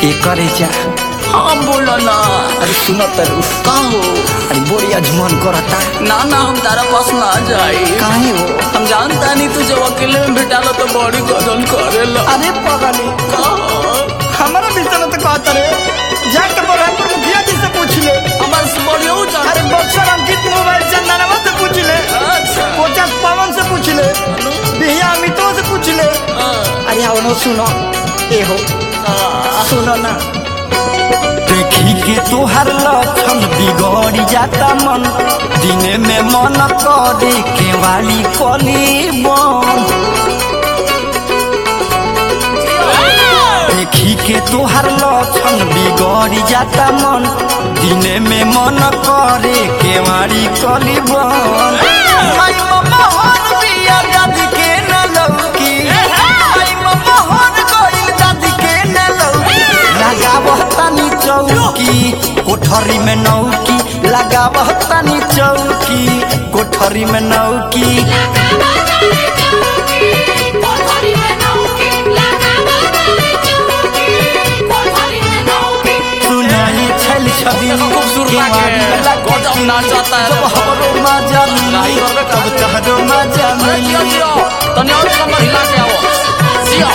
एकरे जा हाँ बोलो ना अरे सुनो तरु का हो अरे बोरी अजमान करता ना ना हम तारा पास ना जाए काहे हो हम जानता नहीं तू जब अकेले में भेटाला तो बड़ी गदल करेला अरे पगली का हो? हमारा भी चलो तो कहता रे जाके बरहमपुर मुखिया जी से पूछ ले हमारे से बढ़िया हो जाता अरे बक्सर अंकित मोबाइल चंदनवा से पूछ ले अच्छा कोचस पवन से पूछ ले बिहिया अमितो से पूछ ले हाँ, अरे आओ सुनो ए हो हाँ। सुनो ना देखी के तोहर लक्षण बिगड़ जाता मन दिने में मन करे केवाली कली बन देखी के तोहर लक्षण बिगड़ जाता मन दिने में मन करे केवाली कली बन माई मम्मा हर बिया दादी के न लौकी माई मम्मा हर गइल दादी के न लौकी लगावह तनी चौकी कोठरी में नौकी लगावह तनी चौकी कोठरी में नौकी सुनाई छल छवि खूबसूरत लागे। गजब नाचता है रे जब हमरो मजा मिली तब तहरो मजा अरे जियो मिली जियो तने और कमर हिला के आओ जियो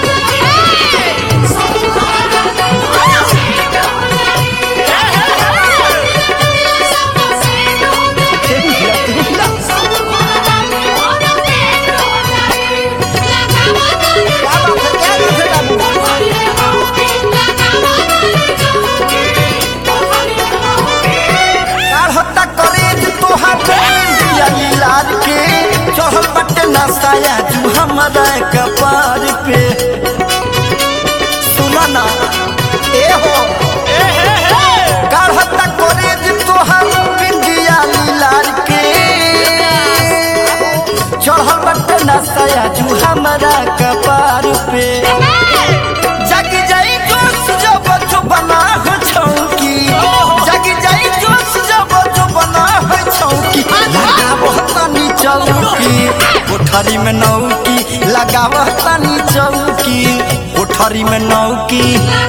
काढ़ता करेज तोहार दिया लाल के चढ़ल बटे नसाया जू हमारा कपार पे सुना ना ए हो काढ़ता करेज तोहार बिंदिया लाल के चढ़ल बटे नसाया जू हमारा कपार पे जग जाई जोश जब जो बना हो छौकी जग जाई जोश जब जो बना हो छौकी लगावह तनी चौकी कोठरी में नौकी लगावह तनी चौकी कोठरी में नौकी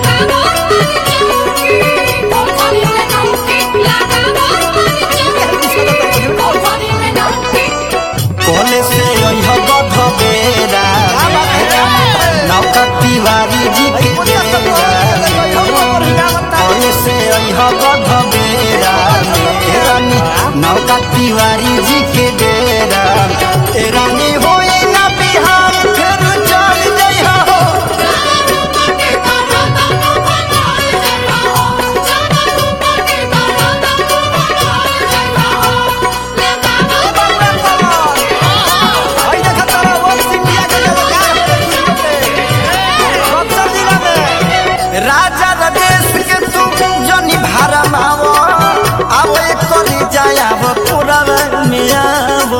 कोले से अइह गध बेरा नौका तिवारी जी के डेरा कोले से अइह गध बेरा ए रानी नौका तिवारी जी के डेरा ए रानी होई ना बिहार फिर चल जइहा हो भाई देखा तारा वंश इंडिया के जलकार बक्सर जिला में राजा रदेश के तू जनी भारा मावो अब करी जायाब पूरा में आवो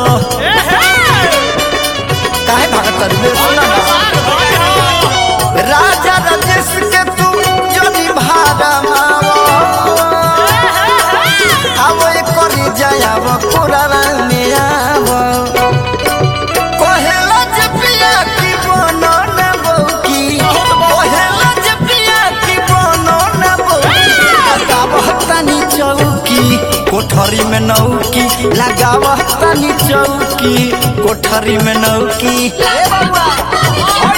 काहे भागत रे सुना ना राजा रदेश के तू जनी भारा मावो अब करी जायाब पूरा में आवो कोहेला जपिया की बनो न बौकी कोहेला जपिया की बनो न बौकी लगावह तनी चौकी कोठरी में नौकी लगावह तनी चौकी कोठरी में नौकी ए बाबा